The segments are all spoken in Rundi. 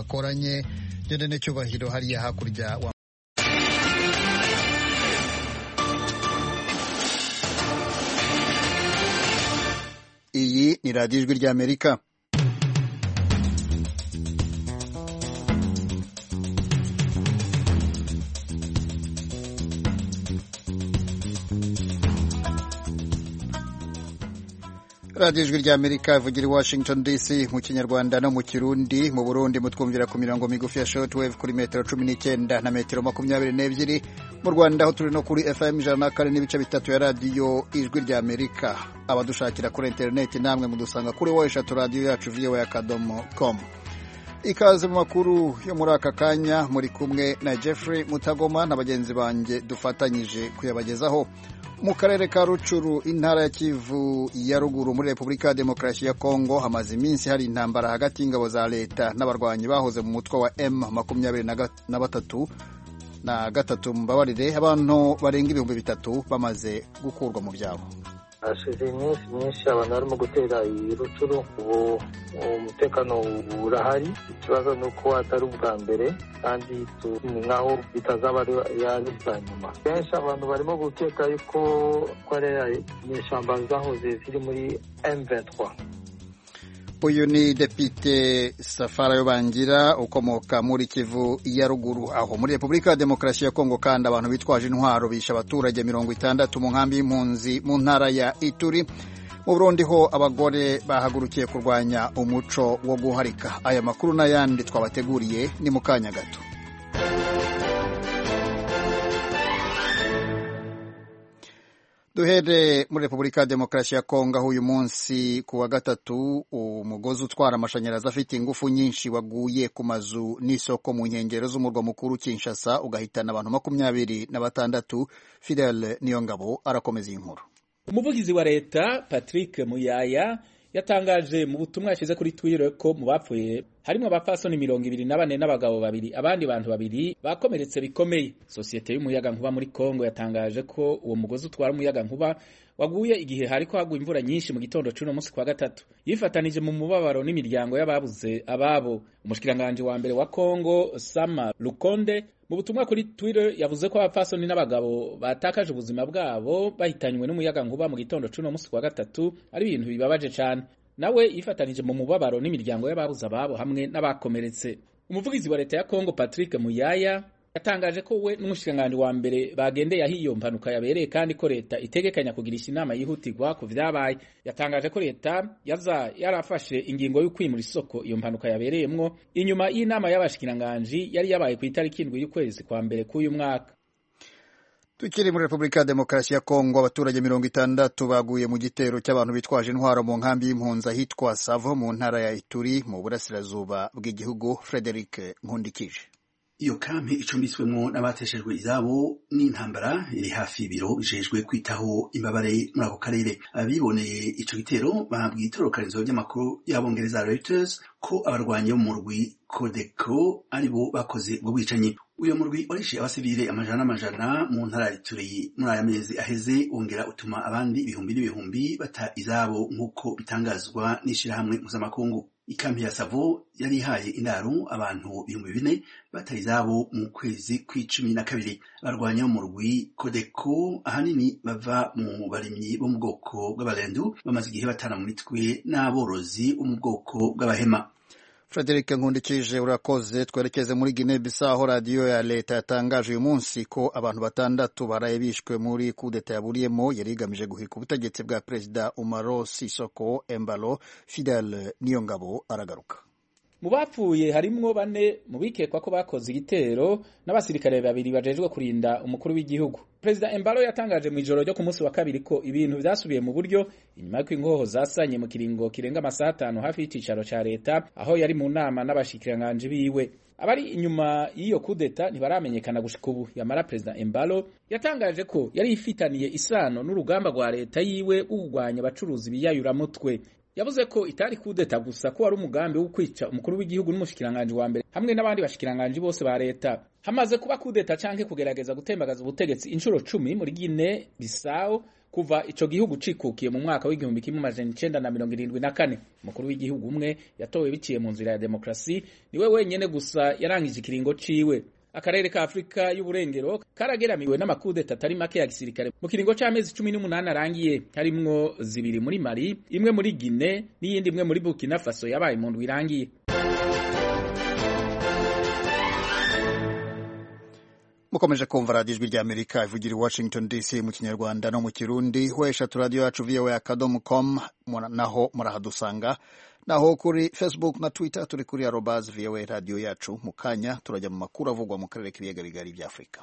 twakoranye gende n'icyubahiro hariya hakurya wa iyi ni radiyo ijwi ry'amerika radiyo ijwi ry'amerika ivugira i washington dc mu kinyarwanda no mu kirundi mu burundi mutwumvira ku mirongo migufi ya shortwave kuri metero cumi n'icyenda na metero makumyabiri n'ebyiri mu rwanda aho turi no kuri fm ijana na kane n'ibice bitatu ya radiyo ijwi ry'amerika abadushakira kuri interineti namwe mudusanga kuri wo eshatu radiyo yacu voa akadomo com ikaze mu makuru yo muri aka kanya muri kumwe na jeffrey mutagoma na bagenzi banjye dufatanyije kuyabagezaho mu karere ka rucuru intara ya kivu ya ruguru muri repubulika ya demokarasi ya kongo hamaze iminsi hari intambara hagati y'ingabo za leta n'abarwanyi bahoze mu mutwe wa m makumyabiri na batatu na gatatu mbabarire abantu barenga ibihumbi bitatu bamaze gukurwa mu byabo hashize iminsi myinshi abantu barimo gutera iyi rucuru ubu umutekano urahari ikibazo ni uko atari ubwa mbere kandi ni nkaho bitazaba ari ubwa nyuma kenshi abantu barimo gukeka yuko ko ari inyeshyamba zahoze ziri muri M23 uyu ni depite safara yobangira ukomoka muri kivu ya ruguru aho muri repubulika ya demokarasi ya kongo kandi abantu bitwaje intwaro bishe abaturage mirongo itandatu mu nkambi y'impunzi mu ntara ya ituri mu burundi ho abagore bahagurukiye kurwanya umuco wo guharika aya makuru n'ayandi twabateguriye ni mu kanya gato duhere muri repubulika ya demokarasi ya kongo aho uyu munsi ku wa gatatu umugozi utwara amashanyarazi afite ingufu nyinshi waguye ku mazu n'isoko mu nkengero z'umurwa mukuru kinshasa ugahitana abantu makumyabiri na batandatu fidel niyongabo arakomeza iyi nkuru umuvugizi wa leta patrick muyaya yatangaje mu butumwa yashyize kuri twitter ko mu bapfuye harimo abapfasoni mirongo ibiri na bane n'abagabo babiri abandi bantu babiri bakomeretse bikomeye sosiyete y'umuyaga nkuba muri congo yatangaje ko uwo mugozi utwara umuyaga nkuba waguye igihe hariko hagwa imvura nyinshi mu gitondo c'uno musi kwa gatatu yifatanije mu mubabaro n'imiryango y'ababuze ababo umushikiranganji wa mbere wa congo sama lukonde mu butumwa kuri twitter yavuze ko abapfasoni n'abagabo batakaje ubuzima bwabo bahitanywe n'umuyaga nkuba mu gitondo c'uno musi kwa gatatu ari ibintu bibabaje cane nawe yifatanije mu mubabaro n'imiryango y'ababuze ababo hamwe n'abakomeretse umuvugizi wa leta ya congo patrick muyaya yatangaje ko we n'umushikiranganji wa mbere bagendeye aho iyo mpanuka yabereye kandi ko leta itegekanya kugirisha inama yihutirwa ku vyabaye yatangaje ko leta yaza yarafashe ingingo yo kwimura isoko iyo mpanuka yabereyemwo inyuma y'inama y'abashikiranganji yari yabaye ku itariki indwi y'ukwezi kwa mbere k'uyu mwaka tukiri muri repubulika ya demokarasi ya kongo abaturage mirongo itandatu baguye mu gitero cy'abantu bitwaje intwaro mu nkambi y'impunzi ahitwa savo mu ntara ya ituri mu burasirazuba bw'igihugu frederic nkundikije iyo kampi icumbitswemo n'abateshejwe izabo n'intambara iri hafi y'ibiro bijejwe kwitaho imbabare muri ako karere abiboneye ico gitero babwiye itorokanizo ry'amakuru y'abongereza Reuters ko abarwanyi bo mu murwi Codeco aribo bakoze ubwo bwicanyi uyo murwi warishe abasivile amajana n'amajana mu ntara ya Ituri muri aya mezi aheze wongera utuma abandi ibihumbi n'ibihumbi bata izabo nk'uko bitangazwa n'ishirahamwe mpuzamakungu ikampi ya Savo yari ihaye indaro abantu ibihumbi bine batari izabo mu kwezi kw'icumi na kabiri barwanya mu rwi Codeco ahanini bava mu barimyi bo mu bwoko bw'abarendu bamaze igihe batana mu mitwe n'aborozi bo mu bwoko bw'abahema Frederic Nkundikije urakoze twerekeze muri Guinea Bissau radiyo ya leta yatangaje uyu munsi ko abantu batandatu baraye bishwe muri kudeta yaburiyemo yari igamije guhirika ubutegetsi bwa perezida Umaro Sisoko Embalo Fidel Niyongabo aragaruka mu bapfuye harimwo bane mu bikekwa ko bakoze igitero n'abasirikare babiri bajejwe kurinda umukuru w'igihugu perezida embalo yatangaje mu ijoro ryo ku munsi wa kabiri ko ibintu vyasubiye mu buryo inyuma y'uko ingoho zasanye mu kiringo kirenga amasaha atanu hafi y'icicaro ca leta aho yari mu nama n'abashikiranganji biwe abari inyuma y'iyo kudeta ntibaramenyekana gushika ubu yamara perezida embalo yatangaje ko yari ifitaniye isano n'urugamba rwa leta yiwe wo kurwanya abacuruzi biyayuramutwe yavuze ko itari kudeta gusa ko wari umugambi wo kwica umukuru w'igihugu n'umushikiranganji wa mbere hamwe n'abandi bashikiranganji bose ba leta hamaze kuba kudeta canke kugerageza gutembagaza ubutegetsi inshuro cumi muri Guinea Bissau kuva ico gihugu cikukiye mu mwaka w'igihumbi kimwe amajana icenda na mirongo irindwi na kane umukuru w'igihugu umwe yatowe biciye mu nzira ya demokarasi niwe wenyene gusa yarangije ikiringo ciwe akarere ka afurika y'uburengero karageramiwe n'amakudeta atari make ya gisirikare mu kiringo c'amezi cumi n'umunani arangiye harimwo zibiri muri mali imwe muri gine n'iyindi imwe muri burkina faso yabaye mu ndwi irangiye mukomeje kumva radiyo ijwi rya amerika ivugira i washington dc mu kinyarwanda no mu kirundi weshatu radiyo yacu voa akadomo com naho murahadusanga naho kuri facebook na twitter turi kuri arobas voa radiyo yacu mu kanya turajya mu makuru avugwa mu karere k'ibiyaga bigari bya afurika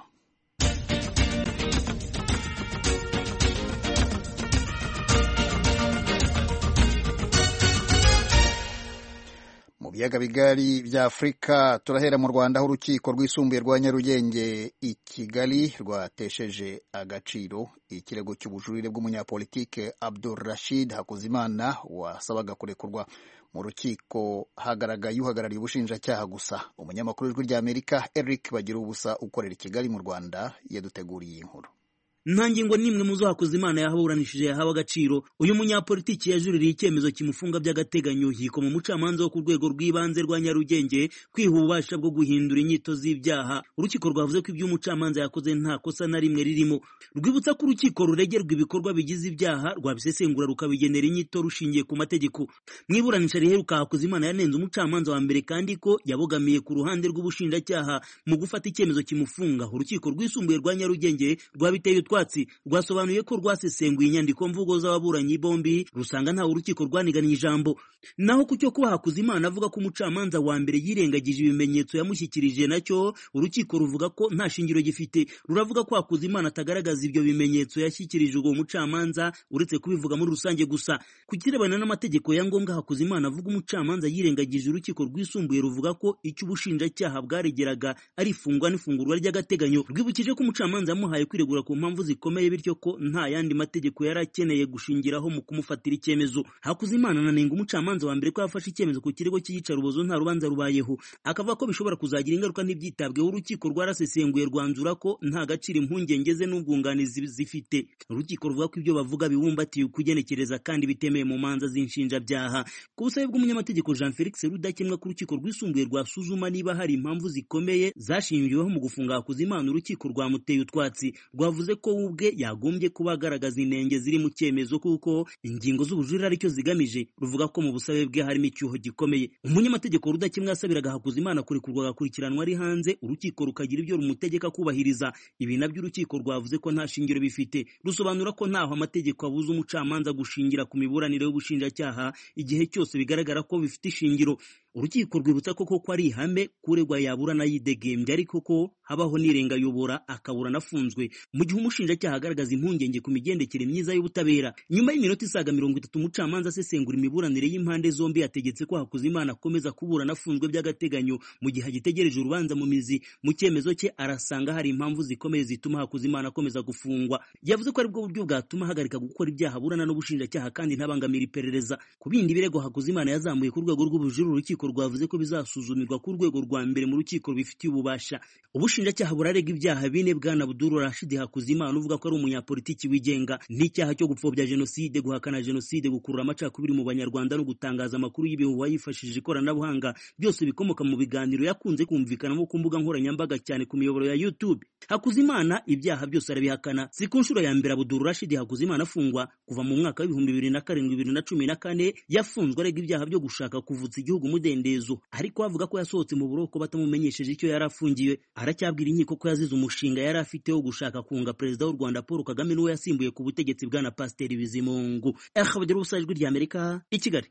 mu biyaga bigari bya afurika turahera mu rwanda aho urukiko rwisumbuye rwa nyarugenge i kigali rwatesheje agaciro ikirego cy'ubujurire bw'umunyapolitike abdul rashid hakuzimana wasabaga kurekurwa mu rukiko hagaragaye uhagarariye ubushinjacyaha gusa umunyamakuru w'ijwi rya amerika eric bagira ubusa ukorera i kigali mu rwanda yaduteguriye iyi nkuru nta ngingo n'imwe mu zo Hakuzimana yahaburanishije yahawe agaciro uyu munyapolitiki yajuririye icyemezo kimufunga by'agateganyo yikoma umucamanza wo ku rwego rw'ibanze rwa Nyarugenge kwiha ububasha bwo guhindura inyito z'ibyaha urukiko rwavuze ko ibyo umucamanza yakoze nta kosa na rimwe ririmo rwibutsa ko urukiko ruregerwa ibikorwa bigize ibyaha rwabisesengura rukabigenera inyito rushingiye ku mategeko mu iburanisha riheruka Hakuzimana yanenze umucamanza wa mbere kandi ko yabogamiye ku ruhande rw'ubushinjacyaha mu gufata icyemezo kimufunga urukiko rwisumbuye rwa Nyarugenge rwabiteye utwa rwasobanuye ko rwasesenguye inyandiko mvugo z'ababuranyi bombi rusanga ntawe urukiko rwaniganye ijambo naho ku cyo kuba Hakuzimana avuga ko umucamanza wa mbere yirengagije ibimenyetso yamushyikirije nacyo urukiko ruvuga ko nta shingiro gifite ruravuga ko Hakuzimana atagaragaza ibyo bimenyetso yashyikirije uwo mucamanza uretse kubivuga muri rusange gusa ku kirebana n'amategeko ya ngombwa Hakuzimana avuga umucamanza yirengagije urukiko rwisumbuye ruvuga ko icyo ubushinjacyaha bwaregeraga ari ifungwa n'ifungurwa ry'agateganyo rwibukije ko umucamanza yamuhaye kwiregura ku mpamvu zikomeye bityo ko nta yandi mategeko yari akeneye gushingiraho mu kumufatira icyemezo Hakuzimana ananenga umucamanza wa mbere ko yafashe icyemezo ku kirego cy'iyicarubozo nta rubanza rubayeho akavuga ko bishobora kuzagira ingaruka ntibyitabweho urukiko rwarasesenguye rwanzura ko nta gaciro impungenge ze n'ubwunganizi zifite urukiko ruvuga ko ibyo bavuga bibumbatiye ukugenekereza kandi bitemeye mu manza z'inshinjabyaha ku busabe bw'umunyamategeko Jean Felix Rudakemwa ku rukiko rwisumbuye rwasuzuma niba hari impamvu zikomeye zashingiweho mu gufunga Hakuzimana urukiko rwamuteye utwatsi rwavuze ko we ubwe yagombye kuba agaragaza inenge ziri mu cyemezo kuko ingingo z'ubujurire aricyo zigamije ruvuga ko mu busabe bwe harimo icyuho gikomeye umunyamategeko rudakemwa yasabiraga Hakuzimana kurekurwa agakurikiranwa ari hanze urukiko rukagira ibyo rumutegeka kubahiriza ibi nabyo urukiko rwavuze ko nta shingiro bifite rusobanura ko ntaho amategeko abuza umucamanza gushingira ku miburanire y'ubushinjacyaha igihe cyose bigaragara ko bifite ishingiro urukiko rwibutsa ko koko ari ihame kuregwa yaburana yidegembye ariko ko habaho n'irengayobora akaburana afunzwe mu gihe umushinjacyaha agaragaza impungenge ku migendekere myiza y'ubutabera nyuma y'iminota isaga mirongo itatu umucamanza asesengura imiburanire y'impande zombi yategetse ko Hakuzimana akomeza kuburana afunzwe by'agateganyo mu gihe agitegereje urubanza mu mizi mu cyemezo cye arasanga hari impamvu zikomeye zituma Hakuzimana akomeza gufungwa yavuze ko aribwo buryo bwatuma ahagarika gukora ibyaha aburana n'ubushinjacyaha kandi ntabangamira iperereza ku bindi birego Hakuzimana yazamuye ku rwego rw'ubujurire urukiko rwavuze ko bizasuzumirwa ku rwego rwa mbere mu rukiko rubifitiye ububasha ubushinjacyaha burarega ibyaha bine bwana Abdul Rashid Hakuzimana uvuga ko ari umunyapolitiki wigenga n'icyaha cyo gupfobya jenoside guhakana jenoside gukurura amacakubiri mu banyarwanda no gutangaza amakuru y'ibihuha yifashishije ikoranabuhanga byose bikomoka mu biganiro yakunze kumvikanamo ku mbuga nkoranyambaga cyane ku miyoboro ya YouTube Hakuzimana ibyaha byose arabihakana si ku nshuro ya mbere Abdul Rashid Hakuzimana afungwa kuva mu mwaka w'ibihumbi bibiri na karindwi bibiri na cumi na kane yafunzwe arega ibyaha byo gushaka kuvutsa igihugu umudendezo ariko avuga ko yasohotse mu buroko batamumenyesheje icyo yari afungiwe aracyabwira inkiko ko yazize umushinga yari afite wo gushaka kunga perezida w'u Rwanda Paul Kagame niwe yasimbuye ku butegetsi bwana Pasiteri Bizimungu bagira ubusa ijwi rya Amerika i Kigali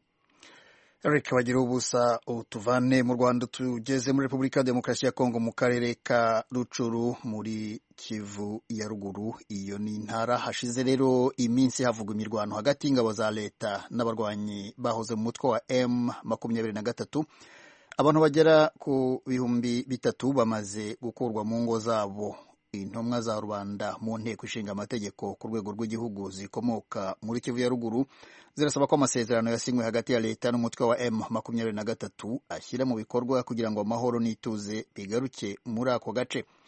Eric bagira ubusa utuvane mu Rwanda tugeze muri Repubulika ya Demokarasi ya Kongo mu karere ka Rucuru muri Kivu ya ruguru iyo ni intara hashize rero iminsi havugwa imirwano hagati y'ingabo za leta n'abarwanyi bahoze mu mutwe wa M makumyabiri na gatatu abantu bagera ku bihumbi bitatu bamaze gukurwa mu ngo zabo intumwa za rubanda mu nteko ishinga amategeko ku rwego rw'igihugu zikomoka muri Kivu ya ruguru zirasaba ko amasezerano yasinywe hagati ya leta n'umutwe wa M makumyabiri na gatatu ashyira mu bikorwa kugira ngo amahoro n'ituze bigaruke muri ako gace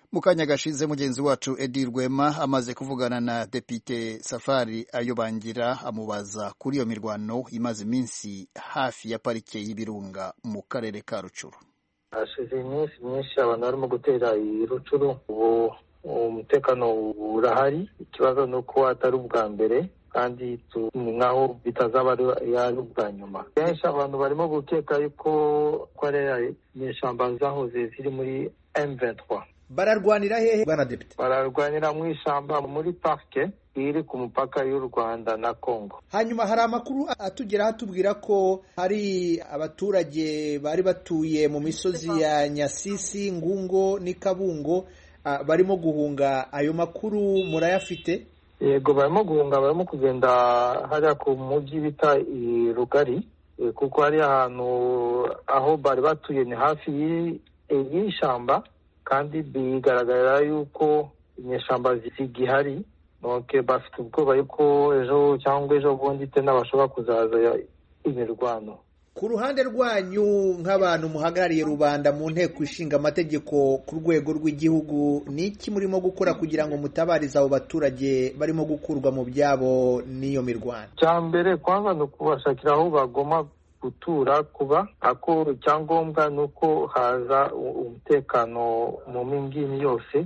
mu kanya gashize mugenzi wacu edi rwema amaze kuvugana na depite safari ayobangira amubaza kuri iyo mirwano imaze iminsi hafi ya parike y'ibirunga mu karere ka rucuru hashize iminsi myinshi abantu barimo gutera i rucuru ubu umutekano urahari ikibazo ni uko atari ubwa mbere kandi ni nkaho bitazaba ari ubwa nyuma kenshi abantu barimo gukeka yuko ko ari inyeshyamba zahoze ziri muri M23 bararwanira hehe bwana depite bararwanira mu ishyamba muri parike iri ku mupaka y'u rwanda na congo hanyuma hari amakuru atugeraho atubwira ko hari abaturage bari batuye mu misozi ya nyasisi ngungo n'ikabungo barimo guhunga ayo makuru murayafite yego barimo guhunga barimo kugenda hariya ku mujyi bita i rugari kuko hari ahantu aho bari batuye ni hafi y'ishyamba kandi bigaragara yuko inyeshyamba zigihari nuko bafite ubwoba yuko ejo cyangwa ejo bundi tena bashobora kuzaza imirwano ku ruhande rwanyu nk'abantu muhagarariye rubanda mu nteko ishinga amategeko ku rwego rw'igihugu ni iki murimo gukora kugira ngo mutabarize abo baturage barimo gukurwa mu byabo n'iyo mirwano cya mbere kwanza ni ukubashakira aho bagomba gutura kuba ako icyangombwa ni uko haza umutekano mu mingini yose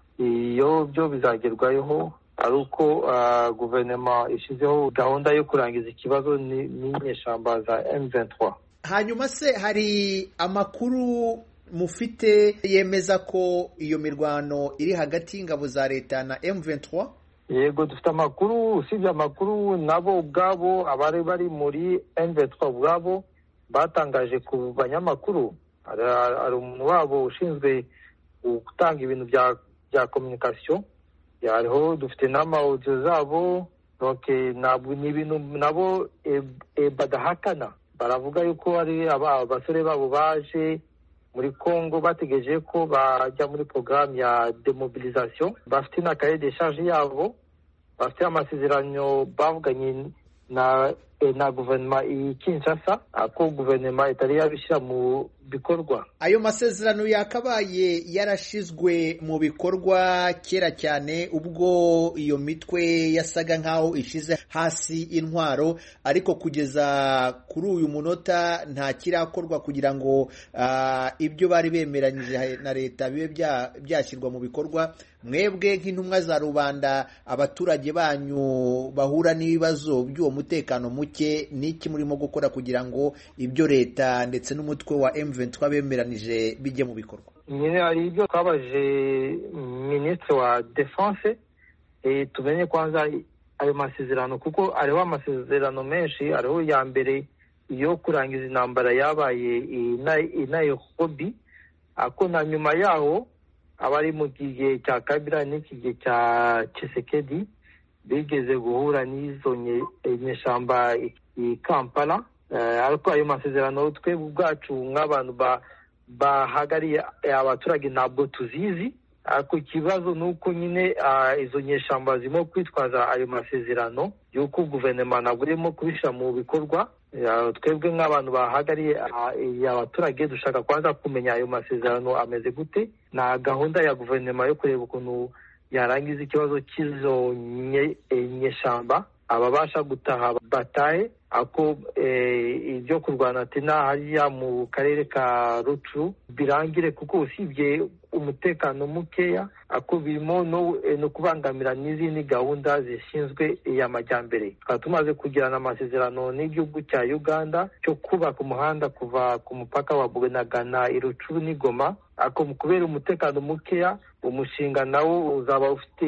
iyo byo bizagerwaho ari uko guverinoma ishyizeho gahunda yo kurangiza ikibazo n'inyeshyamba za M23 hanyuma se hari amakuru mufite yemeza ko iyo mirwano iri hagati y'ingabo za leta na M23 yego dufite amakuru usibye amakuru nabo ubwabo abari bari muri M23 ubwabo batangaje ku banyamakuru hari umuntu wabo ushinzwe gutanga ibintu bya kominikasiyo hariho dufite n'amawudiyo zabo ni ibintu nabo badahakana baravuga yuko ari abasore babo baje muri congo bategereje ko bajya muri porogaramu ya demobilisation bafite na kaye de charge yabo bafite amasezerano bavuganye na na guverinoma iyi kinshasa ako guverinoma itari yabishyira mu bikorwa ayo masezerano yakabaye yarashizwe mu bikorwa kera cyane ubwo iyo mitwe yasaga nk'aho ishize hasi intwaro ariko kugeza kuri uyu munota nta kirakorwa kugira ngo ibyo bari bemeranyije na leta bibe byashyirwa mu bikorwa mwebwe nk'intumwa za rubanda abaturage banyu bahura n'ibibazo by'uwo mutekano muke n'iki murimo gukora kugira ngo ibyo leta ndetse n'umutwe wa M23 bemeranije bijye mu bikorwa nyine hari ibyo twabaje minisitiri wa defense tumenye kwanza ayo masezerano kuko hariho amasezerano menshi hariho iya mbere yo kurangiza intambara yabaye i Nairobi ako na nyuma yaho abari mu gihe cya kabira n'iki gihe cya Tshisekedi bigeze guhura n'izo nyeshyamba i kampala ariko ayo masezerano twebwe ubwacu nk'abantu bahagariye abaturage ntabwo tuzizi ariko ikibazo ni uko nyine izo nyeshyamba zirimo kwitwaza ayo masezerano y'uko guverinoma ntabwo irimo kubishyira mu bikorwa twebwe nk'abantu bahagariye abaturage dushaka kwanza kumenya ayo masezerano ameze gute na gahunda ya guverinoma yo kureba ukuntu yarangiza ikibazo cy'izo nyeshyamba ababasha gutaha batahe ako ibyo kurwana tena hariya mu karere ka rucu birangire kuko usibye umutekano mukeya ako birimo no kubangamira n'izindi gahunda zishinzwe iy'amajyambere tukaba tumaze kugirana amasezerano n'igihugu cya uganda cyo kubaka umuhanda kuva ku mupaka wa bunagana irucuru n'igoma ako kubera umutekano mukeya umushinga nawo uzaba ufite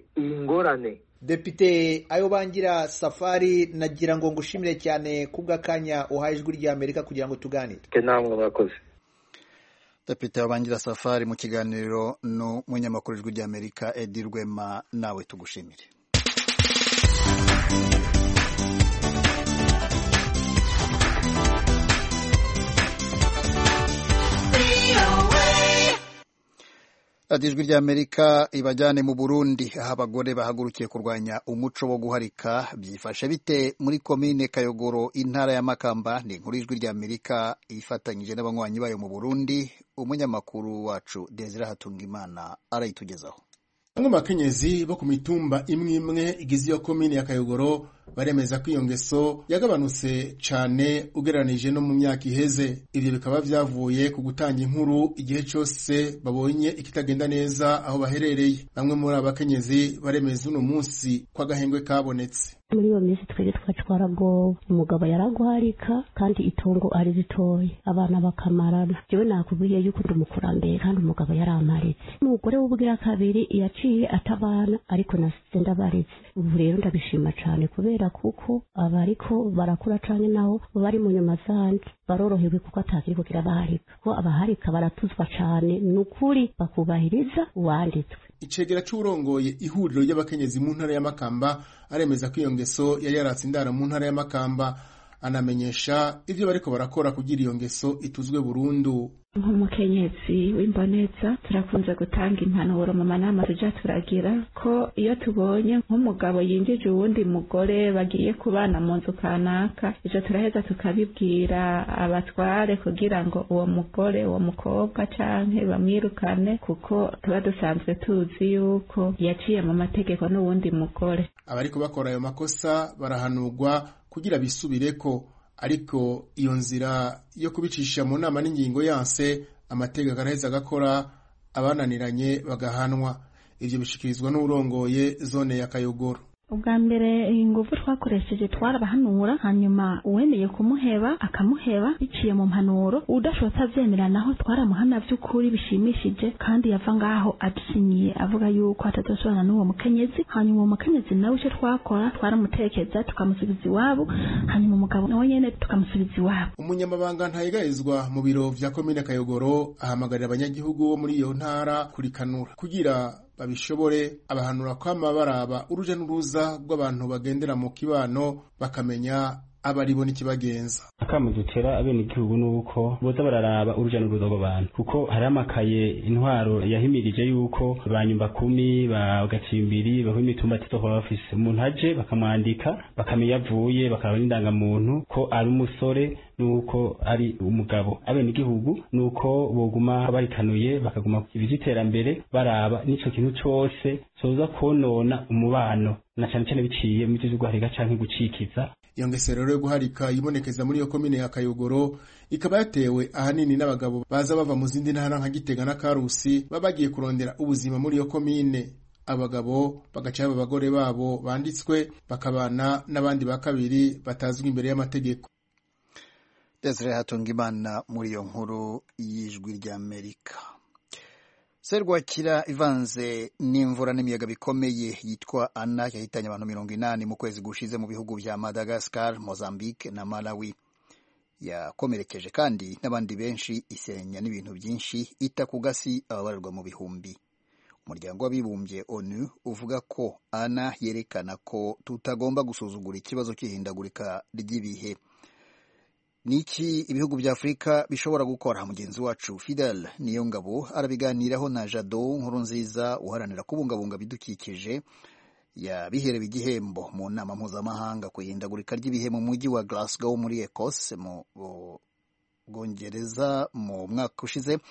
ingorane depite ayo bangira safari nagira ngo ngushimire cyane kubw'akanya uhaye ijwi ry'amerika kugira ngo tuganire namwe murakoze depite wabangira safari mu kiganiro n'umunyamakuru ijwi ry'amerika edi rwema nawe tugushimire radiyo ijwi ry'amerika ibajyane mu burundi aho abagore bahagurukiye kurwanya umuco wo guharika byifashe bite muri komine kayogoro intara ya makamba ni inkuru y'ijwi ry'amerika ifatanyije n'abanywanyi bayo mu burundi umunyamakuru wacu desire hatungimana arayitugezaho bamwe mu bakenyezi bo ku mitumba imwe imwe igize iyo komine ya kayogoro baremeza ko iyo ngeso yagabanutse cyane ugereranije no mu myaka iheze ibyo bikaba byavuye ku gutanga inkuru igihe cyose babonye ikitagenda neza aho baherereye bamwe muri aba bakenyezi baremeza uno munsi ko agahengwe kabonetse muri iyo minsi twebwe twacu twaragowe umugabo yaraguharika kandi itungo ari ritoya abana bakamarana jewe nakubwiye yuko ndi umukurambere kandi umugabo yaramparitse umugore w'ubwira kabiri yaciye atabana ariko nasize ndabaretse ubu rero ndabishima cane kubera kuko abariko barakura cane naho bari mu nyuma zanje barorohewe kuko atakiri kugira baharika ko abaharika baratuzwa cane ni ukuri bakubahiriza uwanditswe icegera c'urongoye ihuriro ry'abakenyezi mu ntara ya makamba aremeza ko iyo ngeso yari yaratse indara mu ntara ya makamba anamenyesha ivyo bariko barakora kugira iyo ngeso ituzwe burundu nk'umukenyezi w'imboneza turakunze gutanga impanuro mu manama tuja turagira ko iyo tubonye nk'umugabo yinjije uwundi mugore bagiye kubana mu nzu kanaka ivyo turaheza tukabibwira abatware kugira ngo uwo mugore uwo mukobwa canke bamwirukane kuko tuba dusanzwe tuzi yuko yaciye mu mategeko n'uwundi mugore abariko bakora ayo makosa barahanurwa kugira bisubireko ariko iyo nzira yo kubicisha mu nama n'ingingo yanse amategeko araheza agakora abananiranye bagahanwa ivyo bishikirizwa n'urongoye zone ya kayogoro ubwa mbere ingufu twakoresheje twarabahanura hanyuma uwemeye kumuheba akamuheba biciye mu mpanuro udashobotse avyemera naho twaramuhana vy'ukuri bishimishije kandi yava ngaho adusinyiye avuga yuko atazosubirana n'uwo mukenyezi hanyuma uwo mukenyezi nawe ico twakora twaramutekeza tukamusubiza iwabo hanyuma umugabo nawe nyene tukamusubiza iwabo umunyamabanga ntayigarizwa mu biro vya komine kayogoro ahamagarira abanyagihugu bo muri iyo ntara kurikanura kugira babishobore abahanura kwama baraba uruja n'uruza rw'abantu bagendera mu kibano bakamenya abaribo n'ikibagenza akamu dutera abenegihugu nuko boza bararaba uruja n'uruza rw'abantu kuko hari amakaye intwaro yahimirije yuko banyumba kumi bagacimbiri baho imitumba tizohora bafise umuntu aje bakamwandika bakamenya avuye bakaraba n'indangamuntu ko ari umusore nuko ari umugabo abenegihugu nuko boguma barikanuye bakaguma ibiziterambere baraba n'ico kintu cose coza konona umubano na cane cane biciye mu vyo guharika canke gucikiza iyo ngeso rero yo guharika yibonekeza muri iyo komine ya kayogoro ikaba yatewe ahanini n'abagabo baza bava mu zindi ntara nka gitega na karusi baba bagiye kurondera ubuzima muri iyo komine abagabo bagaca baba abagore babo banditswe bakabana n'abandi ba kabiri batazwi imbere y'amategeko desire hatungimana muri iyo nkuru y'ijwi ry'amerika serwakira ivanze n'imvura n'imiyaga bikomeye yitwa ana yahitanye abantu mirongo inani mu kwezi gushize mu bihugu vya madagascar mozambique na malawi yakomerekeje kandi n'abandi benshi isenya n'ibintu byinshi ita ku gasi ababarirwa mu bihumbi umuryango w'abibumbye onu uvuga ko ana yerekana ko tutagomba gusuzugura ikibazo cy'ihindagurika ry'ibihe niki ibihugu bya afurika bishobora gukora mugenzi wacu fidel niyo ngabo arabiganiraho na jado nkuru nziza uharanira kubungabunga ibidukikije yabiherewe igihembo mu nama mpuzamahanga ku ihindagurika ry'ibihe mu mujyi wa glasgow muri ecosse mu bwongereza mu mwaka ushize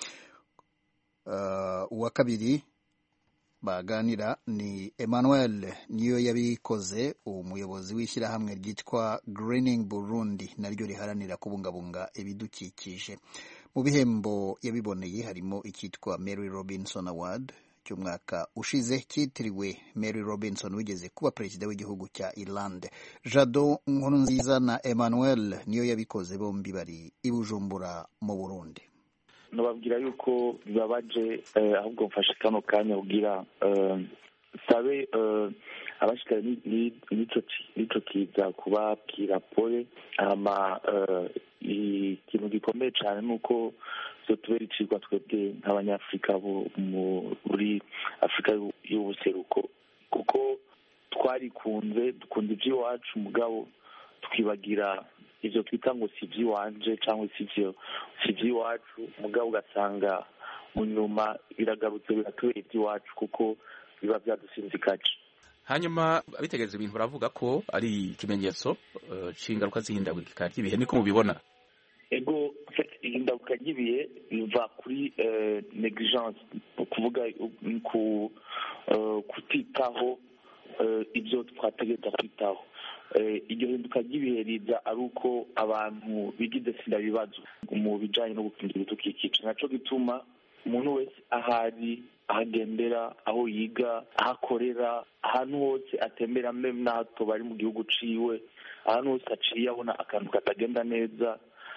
uwa kabiri baganira ni Emmanuel niyo yabikoze umuyobozi w'ishyirahamwe ryitwa Greening Burundi naryo riharanira kubungabunga ibidukikije mu bihembo yabiboneye harimo icyitwa Mary Robinson Award cy'umwaka ushize cyitiriwe Mary Robinson wigeze kuba perezida w'igihugu cya Ireland Jado Nkurunziza na Emmanuel niyo yabikoze bombi bari i Bujumbura mu Burundi nababwira yuko bibabaje ahubwo mfashe kano kanya kugira sabe abashikara n'ico kiza kubabwira pole hama ikintu gikomeye cane nuko zotubera icigwa twebwe nk'abanyafurika muri afurika y'ubuseruko kuko twarikunze dukunda ivy'iwacu mugabo twibagira ivyo twita ngo si ivy'iwanje cyangwa si ivyo si ivy'iwacu mugabo ugasanga mu nyuma biragarutse biratubera iby'iwacu kuko biba byadusinzikaje hanyuma abitegereza ibintu baravuga ko ari ikimenyetso c'ingaruka z'ihindagurika ry'ibihe niko mubibona ego ihindaguka ry'ibihe biva kuri negligence kuvuga ku kutitaho ibyo twategereza kwitaho iryo hinduka ry'ibihe riza ari uko abantu bigize sinda bibazo mu bijyanye no gukingira ibidukikije nacyo gituma umuntu wese ahari ahagendera aho yiga aho akorera ahantu hose atembera meme n'ahato bari mu gihugu ciwe ahantu hose aciye abona akantu katagenda neza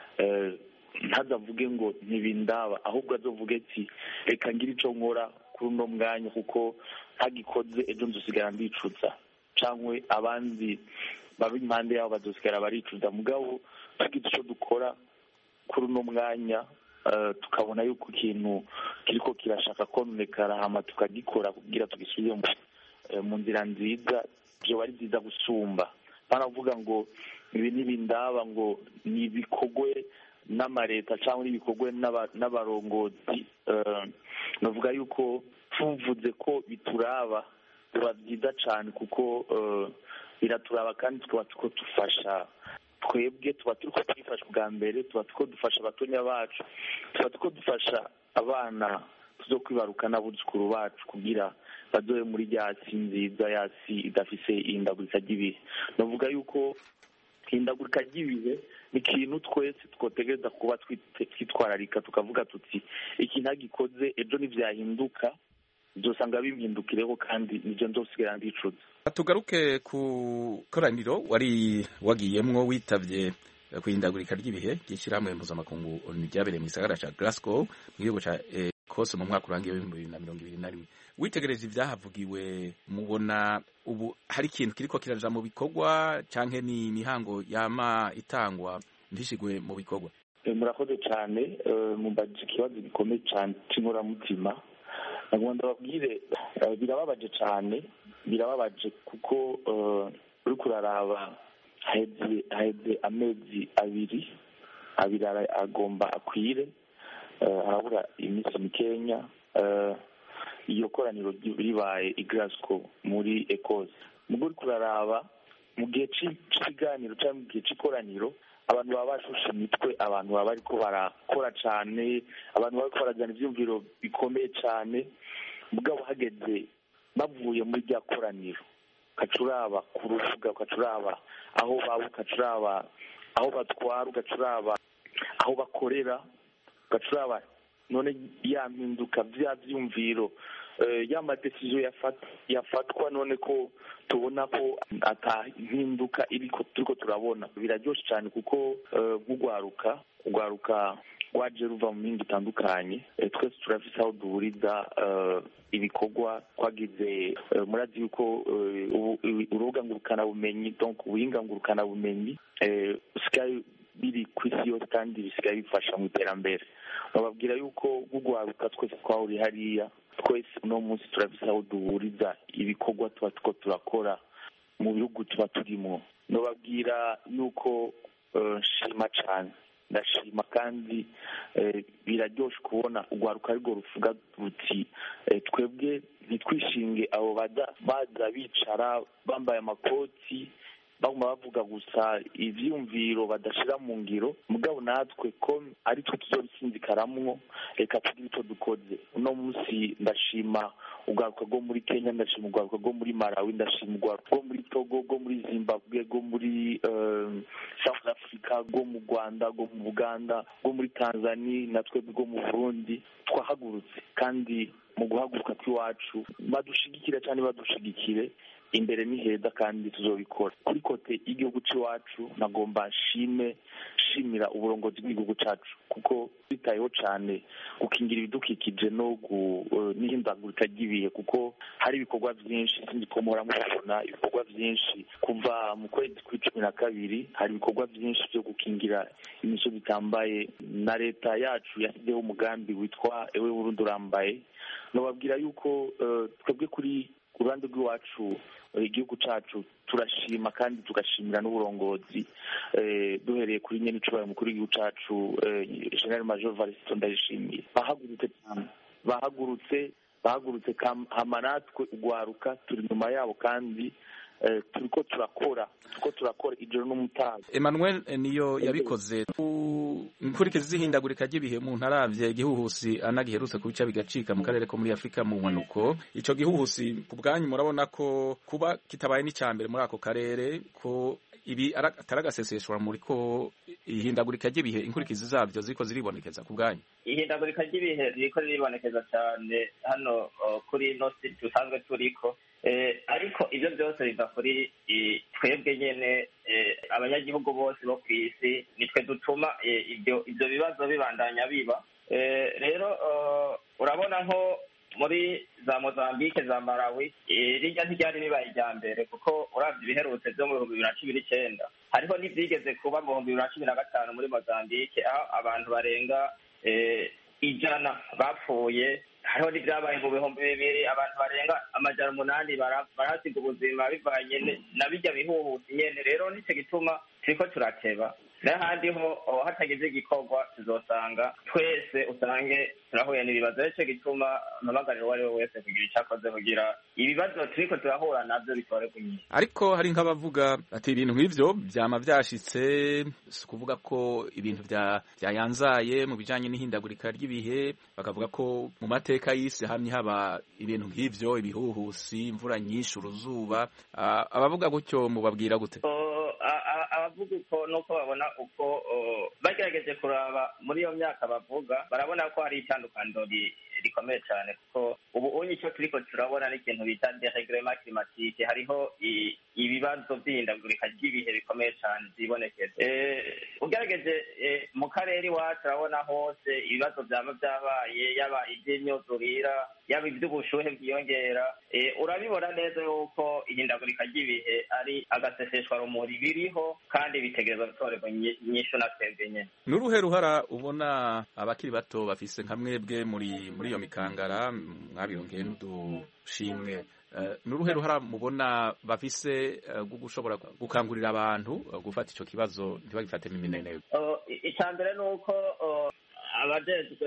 ntazavuge ngo ntibindaba ahubwo azovuge ati reka ngire icyo nkora kuri uno mwanya kuko ntagikoze ejo nzusigara ndicuza cyangwa abandi baba impande yabo bazosigara baricuza mugabo tugize icyo dukora kuri uno mwanya tukabona yuko ikintu kiriko kirashaka kononekara hama tukagikora kugira tugisubire mu nzira nziza byoba ari byiza gusumba baravuga ngo ibi ntibindaba ngo ni ibikorwe n'amareta cyangwa n'ibikorwe n'abarongozi navuga yuko tuvuze ko bituraba biba byiza cyane kuko biraturaba kandi tukaba tuko dufasha twebwe tuba turi twifasha bwa mbere tuba tuko dufasha abatonya bacu tuba tuko dufasha abana tuzo kwibaruka n'abuzukuru bacu kugira bazobe muri rya si nziza ya si idafise ihindagurika ry'ibihe navuga yuko ihindagurika ry'ibihe ni ikintu twese twotegereza kuba twitwararika tukavuga tuti iki ntagikoze ejo ntibyahinduka byosanga bimpindukireho kandi nibyo nzosigara ndicuza tugaruke ku koraniro wari wagiyemwo witavye kuhindagurika ry'ibihe ry'ishyirahamwe mpuzamakungu ryabereye mu gisagara ca Glasgow mu gihugu ca Ecosse mu mwaka urangiye w'ibihumbi bibiri na mirongo ibiri na rimwe witegereje ibyahavugiwe mubona ubu hari ikintu kiriko kiraja mu bikorwa canke ni imihango yama itangwa ntishigwe mu bikorwa murakoze cyane mumbaje ikibazo gikomeye cyane c'inkoramutima nagomba ndababwire birababaje cyane birababaje kuko uri kuraraba haheze amezi abiri abiri agomba akwire harabura iminsi mikenya iyo koraniro ribaye i Glasgow muri Ecosse mugo uri kuraraba mu gihe cy'ikiganiro cyangwa mu gihe cy'ikoraniro abantu baba bashushe imitwe abantu baba bariko barakora cyane abantu baba barajyana ibyumviro bikomeye cyane mugabo hageze bavuye muri rya koraniro ukacuraba ku rubuga ukacuraba aho baba ukacuraba aho batwara ugacuraba aho bakorera ugacuraba none ya mpinduka bya byumviro ya madesiziyo yafatwa none ko tubona ko atahinduka iriko turiko turabona biraryoshe cyane kuko nk'ugwaruka ugwaruka rwaje ruva mu mihinga itandukanye twese turafise aho duhuriza ibikorwa twagize murazi yuko urubuga ngurukanabumenyi donc ubuhinga ngurukanabumenyi usigaye biri ku isi yose kandi bisigaye bifasha mu iterambere bababwira yuko gugwaruka twese twahuriye hariya twese uno munsi turafise aho duhuriza ibikorwa tuba tuko turakora mu bihugu tuba turimo nababwira yuko nshima cyane ndashima kandi biraryoshe kubona urwaruka arirwo ruvuga ruti twebwe ntitwishinge abo baza bicara bambaye amakoti baguma bavuga gusa ivyumviro badashira mu ngiro mugabo natwe ko ari twe tuzobisinzikaramwo reka tugire ico dukoze uno munsi ndashima urwaruka rwo muri kenya ndashima urwaruka rwo muri malawi ndashima urwaruka rwo muri togo rwo muri zimbabwe rwo muri south africa rwo mu rwanda rwo mu buganda rwo muri tanzania natwe rwo mu burundi twahagurutse kandi mu guhaguruka kw'iwacu badushigikira cyane badushigikire imbere ni heza kandi tuzobikora kuri kote y'igihugu cy'iwacu nagomba nshime shimira uburongozi bw'igihugu cyacu kuko twitayeho cyane gukingira ibidukikije no n'ihindagurika ry'ibihe kuko hari ibikorwa byinshi sinzi ko muhora mubibona ibikorwa byinshi kuva mu kwezi kw'icumi na kabiri hari ibikorwa byinshi byo gukingira imisozi itambaye na leta yacu yashyizeho umugambi witwa ewe burundi urambaye nababwira yuko twebwe kuri ku ruhande rw'iwacu igihugu cyacu turashima kandi tugashimira n'uburongozi duhereye kuri nyene icubahiro mukuru w'igihugu cyacu general major varisito ndayishimiye bahagurutse cyane bahagurutse bahagurutse hama natwe ugwaruka turi inyuma yabo kandi turiko turakora turiko turakora ijoro n'umutaga Emmanuel niyo yabikoze inkurikizi z'ihindagurika ry'ibihe umuntu aravye igihuhusi anagiherutse ku bica bigacika mu karere ko muri Afurika mu mpanuko ico gihuhusi ku bwanyu murabona ko kuba kitabaye n'icambere muri ako karere ko ibi atari agaseseshwa muri ko ihindagurika ry'ibihe inkurikizi zabyo ziko ziribonekeza ku bwanyu ihindagurika ry'ibihe riko riribonekeza cyane hano kuri ino si dusanzwe turiko ariko ibyo byose biva kuri twebwe nyine abanyagihugu bose bo ku isi nitwe dutuma ibyo ibyo bibazo bibandanya biba rero urabona nko muri za mozambique za malawi rijya ntiryari ribaye irya mbere kuko urabye ibiherutse byo mu bihumbi bibiri na cumi n'icyenda hariho n'ibyigeze kuba mu bihumbi bibiri na cumi na gatanu muri mozambique aho abantu barenga ijana bapfuye hariho n'ibyabaye mu bihumbi bibiri abantu barenga amajana umunani barahasiga ubuzima bivanye na bijya bihuhuta nyene rero nicyo gituma turiko turateba n'ahandi ho hatagize igikorwa tuzosanga twese usange turahuye n'ibibazo nicyo gituma mpamagarira uwo ari we wese kugira icyo akoze kugira ibibazo turiko turahura navyo bitore kunyira ariko hari nk'abavuga ati ibintu nk'ivyo vyama vyashitse si ukuvuga ko ibintu vyayanzaye mu bijanye n'ihindagurika ry'ibihe bakavuga ko mu mateka y'isi hamye haba ibintu nk'ivyo ibihuhusi imvura nyinshi uruzuba abavuga gutyo mubabwira gute abavuga uko nuko babona uko bagerageje kuraba muri iyo myaka bavuga barabona ko hari itandukaniro rikomeye cyane kuko ubu unye icyo turiko turabona n'ikintu bita deregrema climatique hariho ibibazo by'ihindagurika ry'ibihe bikomeye cyane byibonekeza ugerageje mu karere iwacu urabona hose ibibazo byaba byabaye yaba iby'imyuzurira yaba iby'ubushuhe bwiyongera urabibona neza yuko ihindagurika ry'ibihe ari agaseseshwa rumuri biriho kandi bitegereza gutorerwa inyishu na twebwe nyine ni uruhe ruhara ubona abakiri bato bafise nka mwebwe muri muri iyo mikangara mwabirongeye n'udushimwe ni uruhe ruhara mubona bafise rwo gushobora gukangurira abantu gufata icyo kibazo ntibagifatemo imineneko icya mbere ni uko abajejwe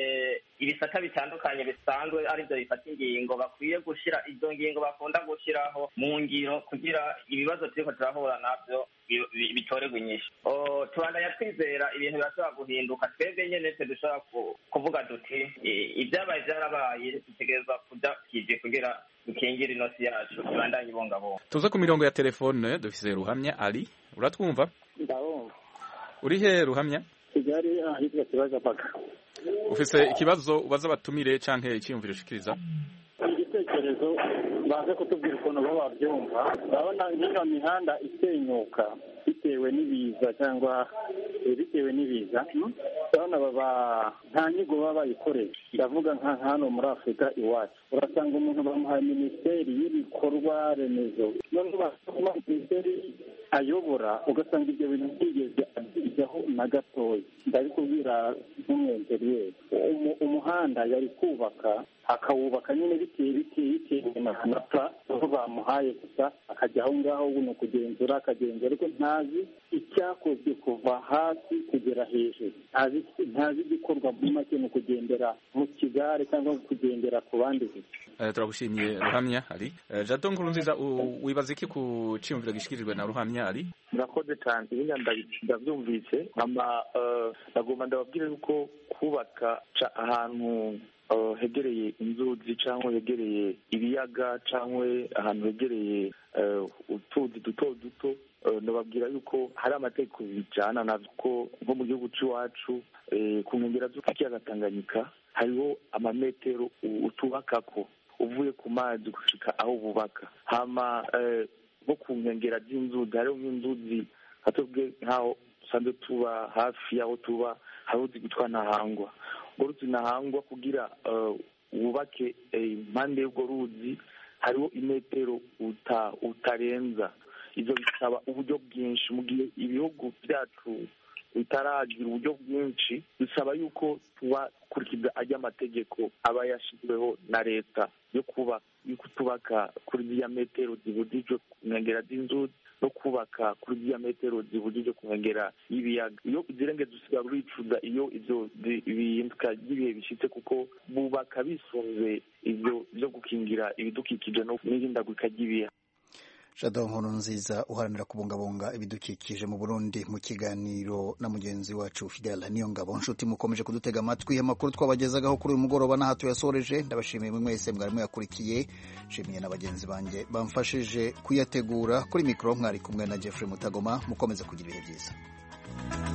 ibisata bitandukanye bisanzwe aribyo bifata ingingo bakwiye gushyira izo ngingo bakunda gushyiraho mu ngiro kugira ibibazo turiko turahura navyo bitorerwa inyishu tubandanya twizera ibintu birashobora guhinduka twebwe nyene twe dushobora kuvuga duti ibyabaye byarabaye dutegerezwa kuja kije kugira dukingire inosi yacu ibandanye ibungabunga tuze ku mirongo ya telefone dufise ruhamya ari uratwumva ndabumva uri he ruhamya kigali ahitwa kibazo paka ufise ikibazo ubaza abatumire canke icyiyumviro ushikiriza igitekerezo baze kutubwira ukuntu bo babyumva urabona nk'iyo mihanda isenyuka bitewe n'ibiza cyangwa bitewe n'ibiza urabona baba nta nyigo baba bayikoresha ndavuga nka hano muri afurika iwacu urasanga umuntu bamuhaye minisiteri y'ibikorwa remezo noneho basoma minisiteri ayobora ugasanga ibyo bintu byigeze abyigaho na gatoya ndabikubwira nk'umwenteriyeri umuhanda yari kubaka akawubaka nyine bitewe bitewe bitewe na mata aho bamuhaye gusa akajya aho ngaho ni ukugenzura akagenzura ariko ntazi icyakozwe kuva hasi kugera hejuru ntazi igikorwa muri make ni ukugendera mu kigare cyangwa kugendera ku bandi gusa turagushimiye ruhamya ari jado nkuru nziza wibaza iki ku cyiyumviro gishikirijwe na ruhamya ari murakoze cyane ibindi ndabyumvise nkama ndagomba ndababwire yuko kubaka ahantu hegereye inzuzi cyangwa hegereye ibiyaga cyangwa ahantu hegereye utuzi duto duto ndababwira yuko hari amategeko bijyana nabyo ko nko mu gihugu cy'iwacu ku nkengero z'ikiyaga Tanganyika hariho amametero utubakako uvuye ku mazi gushika aho bubaka hama nko ku nkengero z'inzuzi hariho nk'inzuzi hatubwe nk'aho dusanzwe tuba hafi y'aho tuba hari uzi gutwa ntahangwa urwo ruzi ntahangwa kugira wubake impande y'urwo ruzi hariho imetero utarenza ibyo bisaba uburyo bwinshi mu gihe ibihugu byacu bitaragira uburyo bwinshi bisaba yuko tuba kurikiza ajya amategeko aba yashyizweho na leta yo kuba yuko tubaka kuri ziriya metero zibujijwe ku nkengera z'inzuzi no kubaka kuri ziriya metero zibujijwe ku nkengera y'ibiyaga iyo uzirengeza usigara uricuza iyo ivyo bihinduka ry'ibihe bishyitse kuko bubaka bisunze ivyo vyo gukingira ibidukikije no n'ihindagurika ry'ibihe Jado Nkuru nziza uharanira kubungabunga ibidukikije mu Burundi mu kiganiro na mugenzi wacu Fidel Niyongabo nshuti mukomeje kudutega amatwi amakuru twabagezagaho kuri uyu mugoroba n'aha tuyasoreje ndabashimiye mwe mwese mwari muyakurikiye nshimiye na bagenzi banjye bamfashije kuyategura kuri mikoro mwari kumwe na Jeffrey Mutagoma mukomeze kugira ibihe byiza